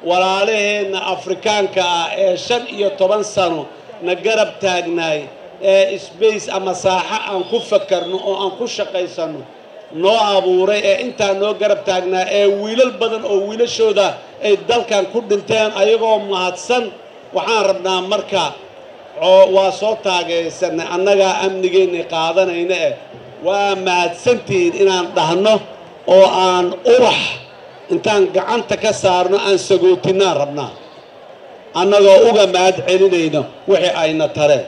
walaalaheenna afrikaanka ah ee shan iyo toban sano na garab taagnaay ee sbace ama saaxo aan ku fakarno oo aan ku shaqaysanno noo abuuray ee intaa noo garab taagnaa ee wiilal badan oo wiilashooda ay dalkan ku dhinteen ayagoo mahadsan waxaan rabnaa marka waa soo taageersanay annagaa amnigeenna qaadanayna eh waa mahadsantihiin inaan dhahno oo aan ubax intaan gacanta ka saarno aan sagootinaan rabnaa annagoo uga mahad celinayno wixii ayna tareen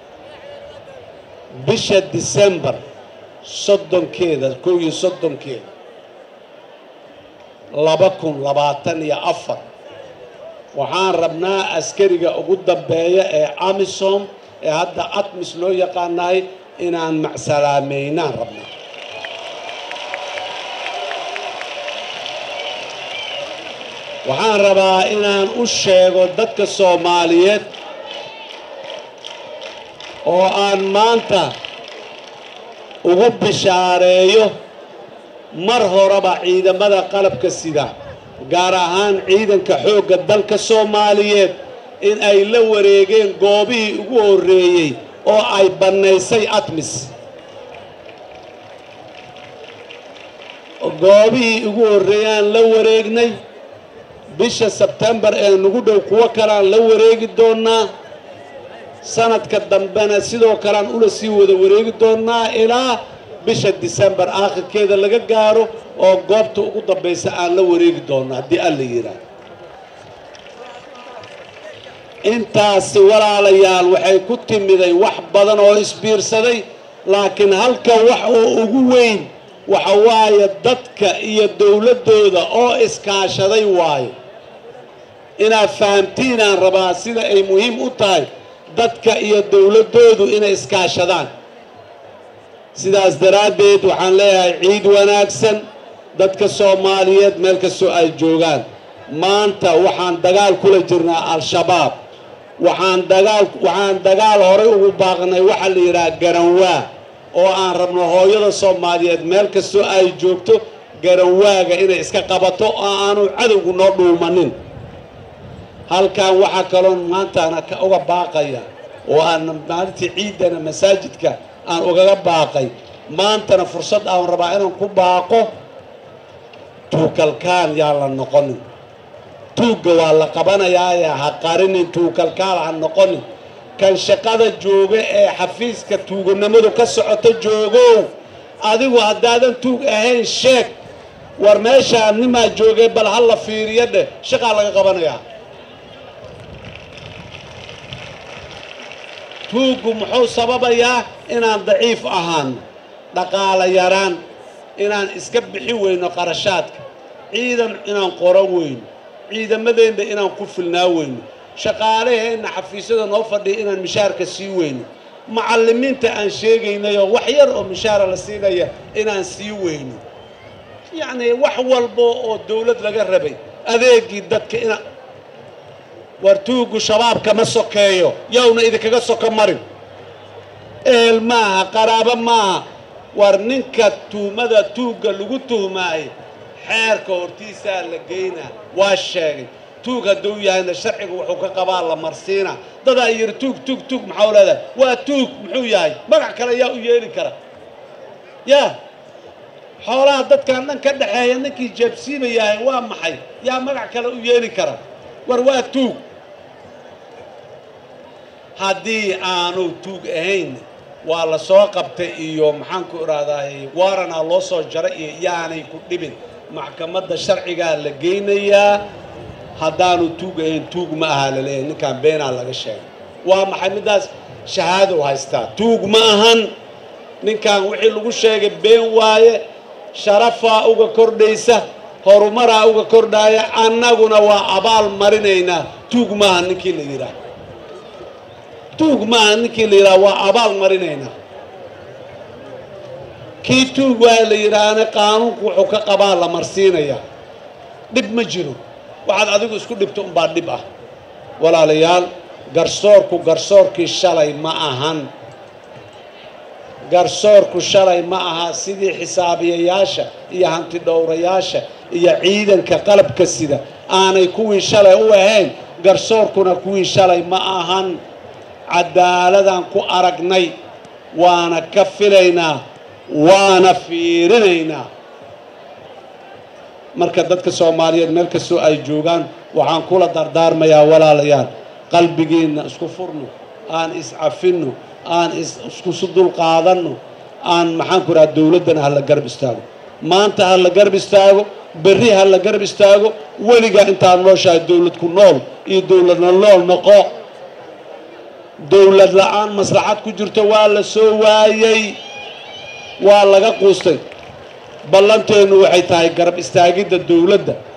bisha disembar soddonkeeda kow iyo soddonkeeda laba kun labaatan iyo afar waxaan rabnaa askariga ugu dambeeya ee amisom ee hadda atmis loo yaqaanahay inaan macsalaameynaan rabnaa waxaan rabaa inaan u sheego dadka soomaaliyeed oo aan maanta ugu bishaareeyo mar horeba ciidamada qalabka sida gaar ahaan ciidanka xoogga dalka soomaaliyeed in ay la wareegeen goobihii ugu horreeyey oo ay bannaysay atmis goobihii ugu horreeyaan la wareegnay bisha sebtembar ee nagu dhow kuwo kaleaan la wareegi doonnaa sanadka dambena sidoo kalean ula sii wada wareegi doonnaa ilaa bisha disembar aakhirkeeda laga gaaro oo goobta ugu dambaysa aan la wareegi doonno haddii alla yidhaah intaasi walaalayaal waxay ku timiday wax badan oo isbiirsaday laakiin halka wax oo ugu weyn waxa waaye dadka iyo dowladdooda oo iskaashaday waayo inaad fahamtiinaan rabaa sida ay muhiim u tahay dadka iyo dowladdoodu inay iskaashadaan sidaas daraaddeed waxaan leeyahay ciid wanaagsan dadka soomaaliyeed meel kastoo ay joogaan maanta waxaan dagaal kula jirnaa al-shabaab waxaan dagaal waxaan dagaal horay ugu baaqnay waxaa la yidhaha garanwaa oo aan rabno hooyada soomaaliyeed meel kastoo ay joogto garanwaaga inay iska qabato oo aanu cadowgu noo dhuumanin halkan waxaa kaloon maantaana uga baaqaya oo aan maalintii ciidana masaajidka aan ugaga baaqay maantana fursad aan rabaa inaan ku baaqo tuukalkaan yaa la noqonin tuugga waa la qabanayaaye ha qarinin tuukalkaal ha noqonin kan shaqada jooga ee xafiiska tuuganimadu ka socoto joogow adigu haddaadan tuug ahayn sheeg war meeshaa nimaa joogay bal ha la fiiriyo dheh shaqaa laga qabanayaa tuuggu muxuu sababayaa inaan daciif ahaano dhaqaala yaraan inaan iska bixi weyno qarashaadka ciidan inaan qoran weyno ciidamadeenna inaan ku filnaa weyno shaqaalaheenna xafiisyada noo fadhiya inaan mishaarka sii weyno macallimiinta aan sheegaynayoo wax yar oo mishaara la siinaya inaan sii weyno yacnii wax walba oo dawlad laga rabay adeegii dadka ina war tuuggu shabaabka ma sokeeyo yowna idinkaga soko marin ehel maaha qaraabo maaha war ninka tuhmada tuugga lagu tuhmaayo xeerka hortiisaa la geynaa waa sheegay tuug hadduu yahayna sharciga wuxuu ka qabaa la marsiina dadaa yidhi tuug tuug tuug maxau leedahay waa tuug muxuu yahay magac kale yaa u yeeli kara yaa xoolaha dadkan dhan ka dhexeeya ninkii jeebsiima yahay waa maxay yaa magac kale u yeeli kara war waa tuug haddii aanu tuug ahayn waa la soo qabtay iyo maxaanku idhaahdaa waaranaa loo soo jaray iyo yaanay ku dhibin maxkamadda sharcigaa la geynayaa haddaanu tuug ahayn tuug ma aha laleeyahay ninkaan beenaa laga sheegay waa maxay middaas shahaadow haystaa tuug ma ahan ninkan wixii lagu sheegay been waaye sharafaa uga kordhaysa horumaraa uga kordhaaya annaguna waa abaal marinaynaa tuug maaha ninkii la yidhaah tuug maaha ninkii la yidhaah waa abaal marinaynaa kii tuug waa la yidhaahna qaanuunku wuxuu ka qabaa la marsiinayaa dhib ma jiro waxaad adigu isku dhibto unbaa dhib ah walaalayaal garsoorku garsoorkii shalay ma ahan garsoorku shalay ma aha sidii xisaabiyayaasha iyo hantidhowrayaasha iyo ciidanka qalabka sida aanay kuwii shalay u ahayn garsoorkuna kuwii shalay ma ahan cadaaladaan ku aragnay waana ka filaynaa waana fiirinaynaa marka dadka soomaaliyeed meel kastoo ay joogaan waxaan kula dardaarmayaa walaalayaal qalbigiinna isku furno aan iscafinno aan iskusu dulqaadanno aan maxaan ku raha dowladdana ha la garab istaago maanta ha la garab istaago berri ha la garab istaago weligaa intaad nooshahay dowlad ku nool iyo dowladna nool noqo dowlad la-aan maslaxad ku jirto waa la soo waayey waa laga quustay ballanteennu waxay tahay garab istaagidda dowladda